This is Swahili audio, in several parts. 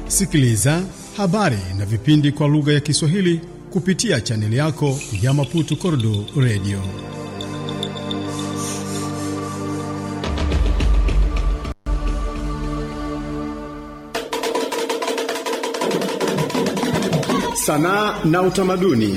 Sikiliza habari na vipindi kwa lugha ya Kiswahili kupitia chaneli yako ya Maputo Kordo Radio. Sanaa na utamaduni.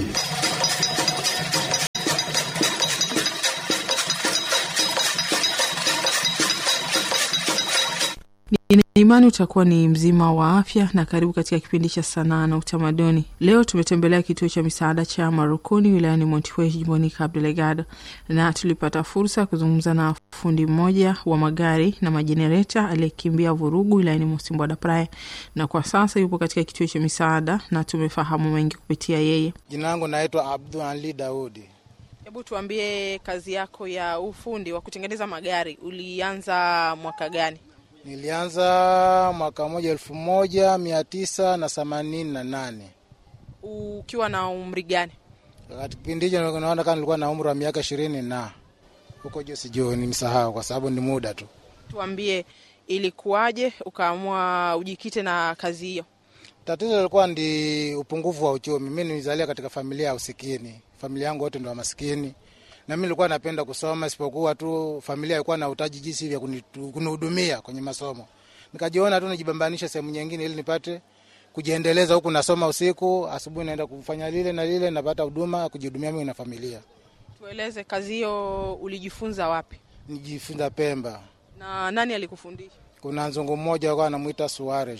Nina imani utakuwa ni mzima wa afya na karibu katika kipindi cha sanaa na utamaduni. Leo tumetembelea kituo cha misaada cha Marukuni wilayani Montiwe jimboni Cabo Delgado, na tulipata fursa ya kuzungumza na fundi mmoja wa magari na majenereta aliyekimbia vurugu wilayani Mosimbwa da Praia, na kwa sasa yupo katika kituo cha misaada na tumefahamu mengi kupitia yeye. Jina langu naitwa Abdul Ali Daudi. Hebu tuambie, kazi yako ya ufundi wa kutengeneza magari ulianza mwaka gani? Nilianza mwaka moja elfu moja mia tisa na themanini na nane Ukiwa na umri gani? wakati kipindi hicho naona kama nilikuwa na umri wa miaka ishirini na huko juu, sijui nimsahau kwa sababu ni muda tu. Tuambie, ilikuwaje ukaamua ujikite na kazi hiyo? Tatizo lilikuwa ndi upungufu wa uchumi. Mi nilizalia katika familia ya usikini, familia yangu wote ndo wa maskini, na mi nilikuwa napenda kusoma, isipokuwa tu familia ilikuwa na utaji jinsi vya kunitu- kunihudumia kwenye masomo. Nikajiona tu nijibambanishe sehemu nyingine ili nipate kujiendeleza, huku nasoma usiku, asubuhi naenda kufanya lile na lile, napata huduma ya kujihudumia mimi na familia. Tueleze, kazi hiyo ulijifunza wapi Nijifunza Pemba, na nani alikufundisha? kuna nzungu mmoja alikuwa anamwita Suarez.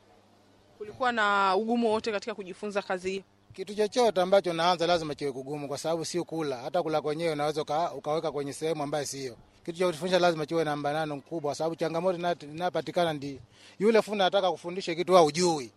Kulikuwa na ugumu wote katika kujifunza kazi hiyo? Kitu chochote ambacho naanza lazima kiwe kugumu, kwa sababu sio kula. Hata kula kwenyewe unaweza uka, ukaweka kwenye sehemu ambayo sio. Kitu cha kufundisha lazima kiwe na mbanano mkubwa, kwa sababu changamoto ina- inapatikana ndi yule fundi anataka kufundisha kitu wewe hujui.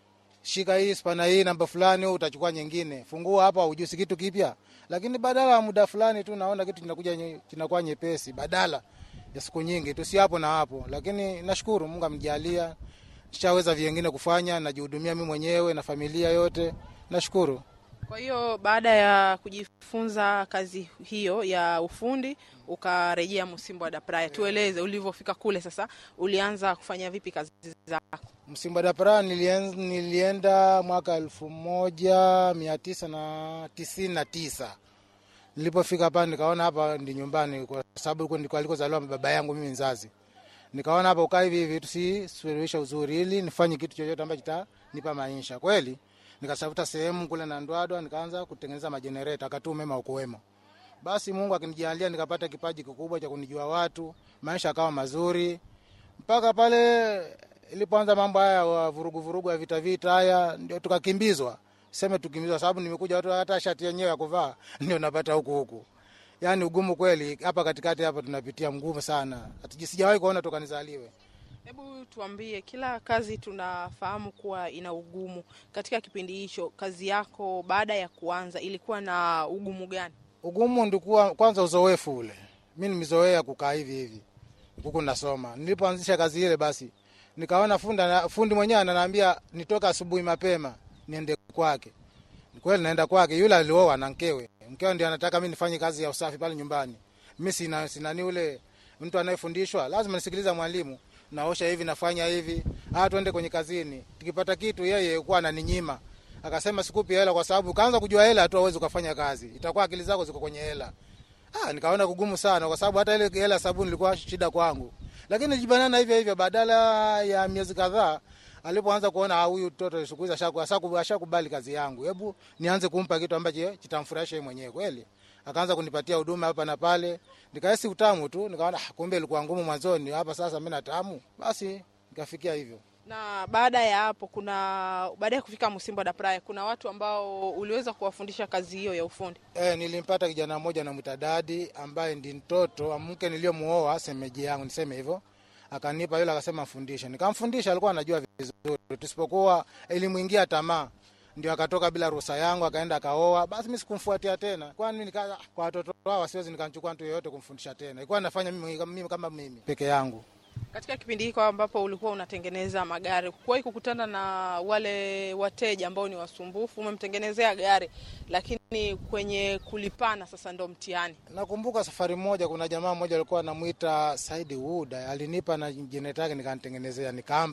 Shika hii spana hii namba fulani, wewe utachukua nyingine. Fungua hapa, hujui si kitu kipya, lakini badala ya muda fulani tu naona kitu kinakuja nye- kinakuwa nyepesi, badala ya siku nyingi tu, si hapo na hapo. Lakini nashukuru Mungu amjalia, nishaweza vingine kufanya, najihudumia mimi mwenyewe na familia yote, nashukuru. Kwa hiyo baada ya kujifunza kazi hiyo ya ufundi ukarejea Msimbwa da Praia. Tueleze ulivyofika kule, sasa ulianza kufanya vipi kazi zako? Msimba da Praia nilien- nilienda mwaka elfu moja mia tisa na tisini na tisa. Nilipofika hapa nikaona hapa ndi nyumbani, kwa sababu huko ndiko alikozaliwa baba yangu mimi mzazi. Nikaona hapa ukaa hivi hivi tusisuluhisha uzuri, ili nifanye kitu chochote ambacho kitanipa maisha kweli. Nikatafuta sehemu kule na Ndwadwa, nikaanza kutengeneza majenereta, akati umeme ukuwemo. Basi Mungu akinijalia nikapata kipaji kikubwa cha kunijua watu, maisha akawa mazuri mpaka pale ilipoanza mambo haya wa vurugu vurugu ya vita vita haya, ndio tukakimbizwa. Seme tukimbizwa, sababu nimekuja watu hata shati yenyewe ya kuvaa ndio napata huku huku. Yani ugumu kweli hapa katikati hapa tunapitia mgumu sana, hatuji sijawahi kuona toka nizaliwe. Hebu tuambie, kila kazi tunafahamu kuwa ina ugumu. Katika kipindi hicho, kazi yako baada ya kuanza ilikuwa na ugumu gani? Ugumu ndikuwa kwanza uzoefu ule, mi nimezoea kukaa hivi hivi huku nasoma. Nilipoanzisha kazi ile, basi nikaona fundi, fundi mwenyewe ananiambia nitoka asubuhi mapema niende kwake. Ni kweli naenda kwake, yule alioa na mkewe, mkewe ndio anataka mi nifanye kazi ya usafi pale nyumbani. Mi sina sinani ule mtu anayefundishwa, lazima nisikiliza mwalimu, naosha hivi, nafanya hivi, ah, tuende kwenye kazini. Tukipata kitu, yeye kuwa ananinyima akasema sikupi hela kwa sababu ukaanza kujua hela tu awezi ukafanya kazi, itakuwa akili zako ziko kwenye hela. Ah, nikaona kugumu sana kwa sababu hata ile hela sabuni ilikuwa shida kwangu, lakini nilijibanana hivyo hivyo. Badala ya miezi kadhaa, alipoanza kuona ah, huyu mtoto siku hizi ashaku- ashaku- ashakubali kazi yangu, hebu nianze kumpa kitu ambacho kitamfurahisha yeye mwenyewe kweli. Akaanza kunipatia huduma hapa na pale, nikahisi utamu tu, nikaona ah, kumbe ilikuwa ngumu mwanzoni, hapa sasa mimi natamu. Basi nikafikia hivyo. Na baada ya hapo, kuna baada ya kufika Msimbwa da Praia, kuna watu ambao uliweza kuwafundisha kazi hiyo ya ufundi. E, nilimpata kijana mmoja namwita Dadi ambaye ndi mtoto wa mke niliyomuoa semeji yangu, niseme hivyo. Akanipa yule, akasema mfundishe, nikamfundisha. Alikuwa anajua vizuri, tusipokuwa ilimwingia tamaa, ndio akatoka bila ruhusa yangu, akaenda akaoa. Basi mimi sikumfuatia tena, kwani nika kwa watoto wao siwezi nikamchukua mtu yeyote kumfundisha tena, ilikuwa nafanya mimi, mimi kama mimi peke yangu. Katika kipindi hiko ambapo ulikuwa unatengeneza magari, kuwahi kukutana na wale wateja ambao ni wasumbufu? Umemtengenezea gari, lakini kwenye kulipana sasa ndo mtihani. Nakumbuka safari moja, kuna jamaa mmoja alikuwa anamwita Saidi Wood, alinipa na jenereta yake nikanitengenezea, nikampa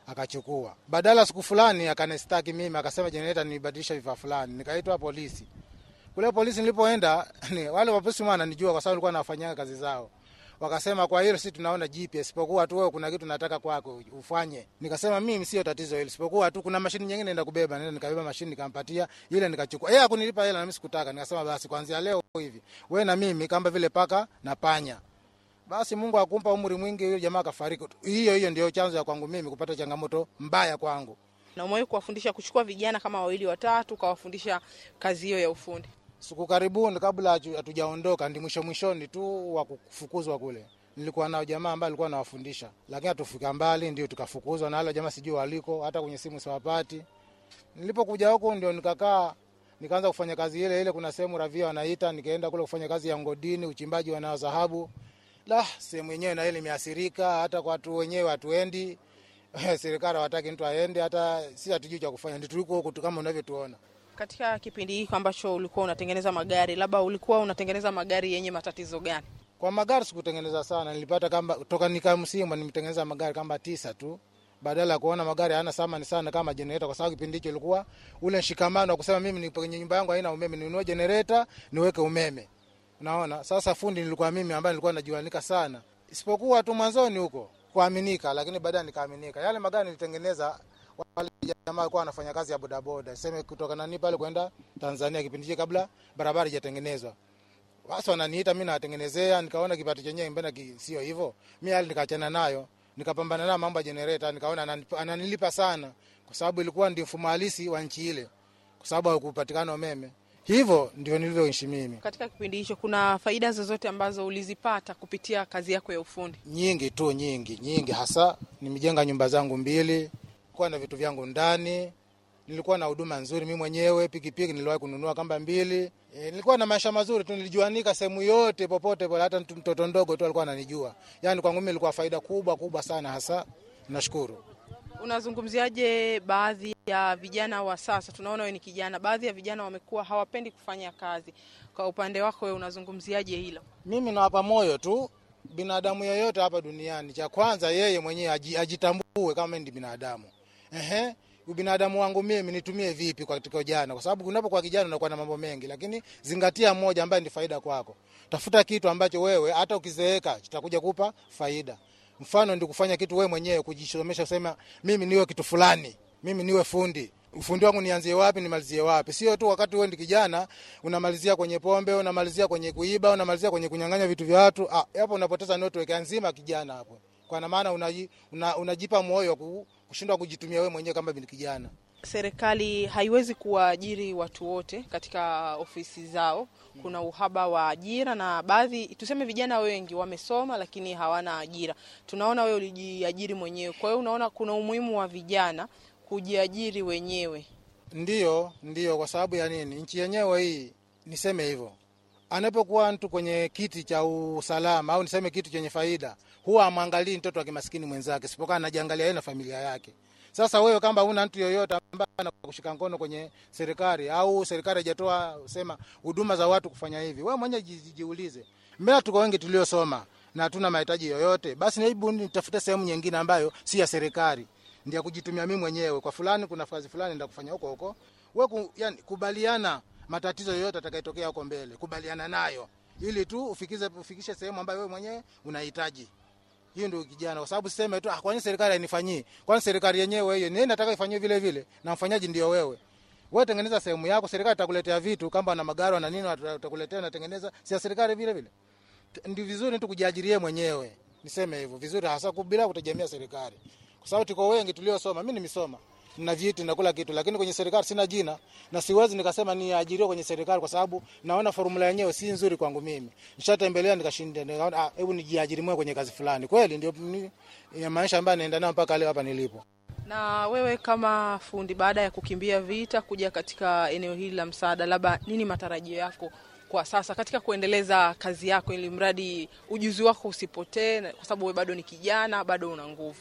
akachukua. Badala siku fulani akanistaki mimi, akasema jenereta nibadilisha vifaa fulani, nikaitwa polisi. Kule polisi nilipoenda ni, wale wapolisi wananijua kwa sababu nilikuwa nafanyia kazi zao. Wakasema kwa hilo sisi tunaona GPS, isipokuwa tu wewe kuna kitu nataka kwako ufanye. Nikasema mimi sio tatizo hilo, isipokuwa tu kuna mashini nyingine naenda kubeba. Nenda nikabeba mashini nikampatia ile, nikachukua yeye akunilipa hela na mimi sikutaka. Nikasema basi kuanzia leo hivi wewe na mimi kama vile paka na panya. Basi Mungu akumpa umri mwingi, yule jamaa akafariki. Hiyo hiyo ndio chanzo ya kwangu mimi kupata changamoto mbaya kwangu. Na umewahi kuwafundisha kuchukua vijana kama wawili watatu, ukawafundisha kazi hiyo ya ufundi? Siku karibuni kabla hatujaondoka, ndi mwisho mwishoni tu wa kufukuzwa kule, nilikuwa nao jamaa ambaye alikuwa anawafundisha, lakini hatufika mbali, ndio tukafukuzwa na wale jamaa, sijui waliko, hata kwenye simu siwapati. Nilipokuja huku ndio nikakaa nikaanza kufanya kazi ile ile. Kuna sehemu ravia wanaita, nikaenda kule kufanya kazi ya ngodini, uchimbaji wa dhahabu. La, sehemu yenyewe na ile imeathirika, hata kwa watu wenyewe hatuendi serikali hawataki mtu aende, hata si hatujui cha kufanya, ndio tuliko huku kama unavyotuona. Katika kipindi hiki ambacho ulikuwa unatengeneza magari, labda ulikuwa unatengeneza magari yenye matatizo gani? Kwa magari sikutengeneza sana, nilipata kama toka nika msimu nimetengeneza magari kama tisa tu, badala ya kuona magari hayana thamani sana kama generator, kwa sababu kipindi hicho ilikuwa ule mshikamano wa kusema mimi nipo kwenye nyumba yangu haina umeme, ninunue generator niweke umeme. Unaona, sasa fundi nilikuwa mimi ambaye nilikuwa najuanika sana, isipokuwa tu mwanzoni huko kuaminika, lakini baadaye nikaaminika. Yale magari nilitengeneza wale jamaa walikuwa wanafanya kazi ya bodaboda, sema kutoka nani pale kwenda Tanzania, kipindi hicho kabla barabara haijatengenezwa. Basi wananiita mimi nawatengenezea, nikaona kipato chenyewe mbona sio hivyo. Mimi hali nikaachana nayo, nikapambana na mambo ya generator, nikaona ananilipa sana, kwa sababu ilikuwa ndio mfumo halisi wa nchi ile, kwa sababu hakupatikana umeme. Hivyo ndio nilivyoishi mimi. Katika kipindi hicho, kuna faida zozote ambazo ulizipata kupitia kazi yako ya ufundi? Nyingi tu, nyingi nyingi, hasa nimejenga nyumba zangu mbili kuwa na vitu vyangu ndani, nilikuwa na huduma nzuri mimi mwenyewe. Pikipiki niliwahi kununua kamba mbili. E, nilikuwa na maisha mazuri tu, nilijuanika sehemu yote popote pale, hata mtoto ndogo tu alikuwa ananijua. Yani kwangu mimi ilikuwa faida kubwa kubwa sana, hasa nashukuru. Unazungumziaje baadhi ya vijana wa sasa? Tunaona wewe ni kijana, baadhi ya vijana wamekuwa hawapendi kufanya kazi. Kwa upande wako wewe unazungumziaje hilo? Mimi nawapa moyo tu binadamu yoyote hapa duniani, cha kwanza yeye mwenyewe ajitambue kama ndi binadamu. Ehe, ubinadamu wangu mimi nitumie vipi katika ujana? Kwa sababu unapokuwa kijana unakuwa na mambo mengi, lakini zingatia moja ambaye ni faida kwako. Tafuta kitu ambacho wewe hata ukizeeka kitakuja kupa faida. Mfano ndi kufanya kitu wewe mwenyewe, kujisomesha, kusema mimi niwe kitu fulani, mimi niwe fundi ufundi wangu nianzie wapi nimalizie wapi? Sio tu wakati wewe ndi kijana unamalizia kwenye pombe, unamalizia kwenye kuiba, unamalizia kwenye kunyang'anya vitu vya watu. Ah, hapo unapoteza network nzima kijana hapo, kwa maana unaji, una, unajipa moyo kushindwa kujitumia wewe mwenyewe kama bin kijana. Serikali haiwezi kuwaajiri watu wote katika ofisi zao. Kuna uhaba wa ajira, na baadhi tuseme, vijana wengi wamesoma lakini hawana ajira. Tunaona wewe ulijiajiri mwenyewe, kwa hiyo unaona kuna umuhimu wa vijana kujiajiri wenyewe. Ndiyo, ndiyo. Kwa sababu ya nini? Nchi yenyewe hii, niseme hivyo, anapokuwa mtu kwenye kiti cha usalama au niseme kitu chenye faida, huwa amwangalii mtoto wa kimaskini mwenzake, sipokuwa anajiangalia yeye na familia yake. Sasa wewe kama una mtu yoyote ambaye anakushika mkono kwenye serikali au serikali haijatoa sema huduma za watu kufanya hivi, wewe mwenyewe jiulize, mbona tuko wengi tuliosoma na hatuna mahitaji yoyote? Basi hebu nitafute sehemu nyingine ambayo si ya serikali ndio kujitumia mimi mwenyewe kwa fulani, kuna kazi fulani ndio kufanya huko huko. Wewe ku, yani, kubaliana matatizo yoyote atakayotokea huko mbele, kubaliana nayo ili tu ufikize ufikishe sehemu ambayo wewe mwenyewe unahitaji. Hiyo ndio kijana, kwa sababu siseme tu ah, kwani serikali hainifanyii? Kwani serikali yenyewe hiyo ni nataka ifanywe vile vile, na mfanyaji ndio wewe. Wewe tengeneza sehemu yako, serikali itakuletea vitu kama na magari na nini, watakuletea na tengeneza, si serikali vile vile. Ndio vizuri tu kujiajiria mwenyewe, niseme hivyo vizuri, hasa bila kutegemea serikali kwa sababu tuko wengi tuliosoma. Mimi nimesoma na vyeti na kula kitu, lakini kwenye serikali sina jina na siwezi nikasema niajiriwe kwenye serikali, kwa sababu naona formula yenyewe si nzuri kwangu mimi. Nishatembelea nikashinda, nikaona ah, hebu nijiajiri mwenyewe kwenye kazi fulani. Kweli ndio ya maisha ambayo naenda nayo mpaka leo hapa nilipo. Na wewe kama fundi, baada ya kukimbia vita kuja katika eneo hili la msaada, labda nini matarajio yako kwa sasa katika kuendeleza kazi yako, ili mradi ujuzi wako usipotee, kwa sababu wewe bado ni kijana, bado una nguvu?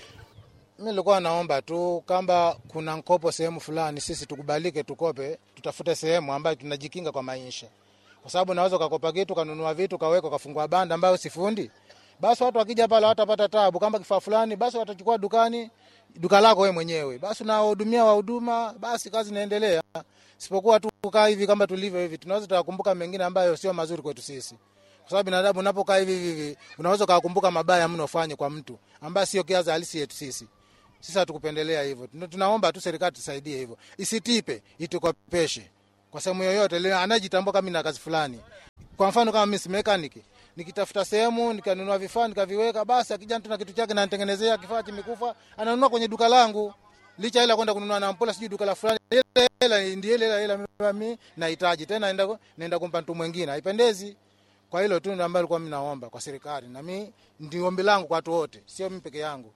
Mi nilikuwa naomba tu kama kuna mkopo sehemu fulani, sisi tukubalike, tukope, tutafute sehemu ambayo tunajikinga kwa maisha, kwa sababu naweza ukakopa kitu kanunua vitu kaweka kafungua banda ambayo sifundi, basi watu wakija pale watapata tabu. Kama kifaa fulani, basi watachukua dukani, duka lako wewe mwenyewe, basi unawahudumia wahuduma, basi kazi inaendelea. Sipokuwa tu kukaa hivi kama tulivyo hivi, tunaweza tukakumbuka mengine ambayo sio mazuri kwetu sisi, kwa sababu binadamu unapokaa hivi hivi unaweza ukakumbuka mabaya mno ufanye kwa mtu ambaye sio kiaza halisi yetu sisi. Sisi hatukupendelea hivyo, tunaomba tu serikali tusaidie hivyo, isitipe, itukopeshe kwa sehemu yoyote ile anajitambua kama na kazi fulani. Kwa mfano kama mimi si mechanic, nikitafuta sehemu nikanunua vifaa nikaviweka, basi akija mtu na kitu chake nanitengenezea kifaa kimekufa, ananunua kwenye duka langu, licha ila kwenda kununua na mpola sijui duka la fulani, ile hela ndio ile hela mimi nahitaji tena, naenda naenda kumpa mtu mwingine, haipendezi. Kwa hilo tu ndio ambalo nilikuwa mimi naomba kwa serikali, na mimi ndio ombi langu kwa watu wote, sio mimi peke yangu.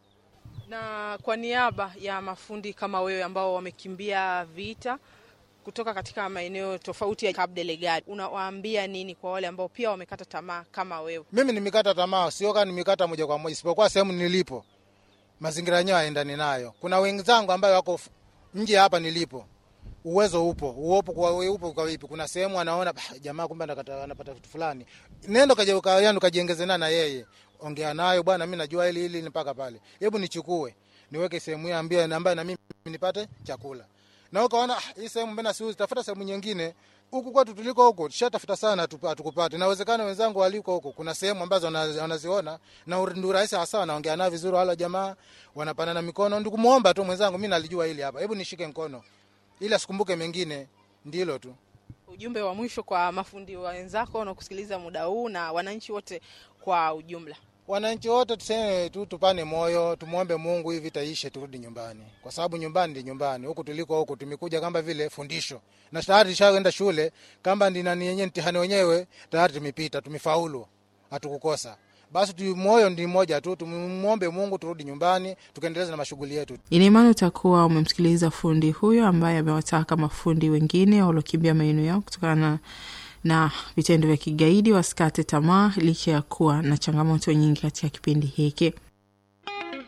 Na kwa niaba ya mafundi kama wewe ambao wamekimbia vita kutoka katika maeneo tofauti ya Cabo Delgado, unawaambia nini kwa wale ambao pia wamekata tamaa kama wewe? Mimi nimekata tamaa, sio kama nimekata moja kwa moja, isipokuwa sehemu nilipo mazingira yenyewe haendani nayo. Kuna wenzangu ambao wako nje hapa nilipo, uwezo upo, uopo kwa upo kwa vipi? Kuna sehemu anaona jamaa, kumbe anapata kitu fulani, nenda kaje ukayano kajiongeze na yeye, ongea nayo bwana, mimi najua hili hili mpaka pale, hebu nichukue niweke sehemu hii ambie ambayo na mimi nipate chakula na ukaona hii sehemu mbona siuzi, tafuta sehemu nyingine. Huku kwetu tuliko huko tushatafuta sana, hatukupata. Inawezekana wenzangu waliko huko, kuna sehemu ambazo wanaziona na ndio rahisi hasa, wanaongea nao vizuri, wala jamaa wanapanana mikono. Ndio kumuomba tu mwenzangu, mimi nalijua hili hapa, hebu nishike mkono ili asikumbuke mengine. Ndilo tu ujumbe wa mwisho kwa mafundi wenzako wanaokusikiliza muda huu na wananchi wote kwa ujumla. Wananchi wote tuseme tu, tupane moyo, tumwombe Mungu hivi vita ishe, turudi nyumbani, kwa sababu nyumbani ndi nyumbani. Huku tuliko huku tumekuja kama vile fundisho, na tayari tushaenda shule, kama ndi nani yenyewe mtihani wenyewe tayari tumepita, tumefaulu, hatukukosa. Basi tu moyo ndi mmoja tu, tumwombe Mungu turudi nyumbani, tukaendeleza na mashughuli yetu. Ina imani utakuwa umemsikiliza fundi huyo ambaye amewataka mafundi wengine waliokimbia maeneo yao kutokana na vitendo vya kigaidi wasikate tamaa licha ya kuwa na changamoto nyingi katika kipindi hiki.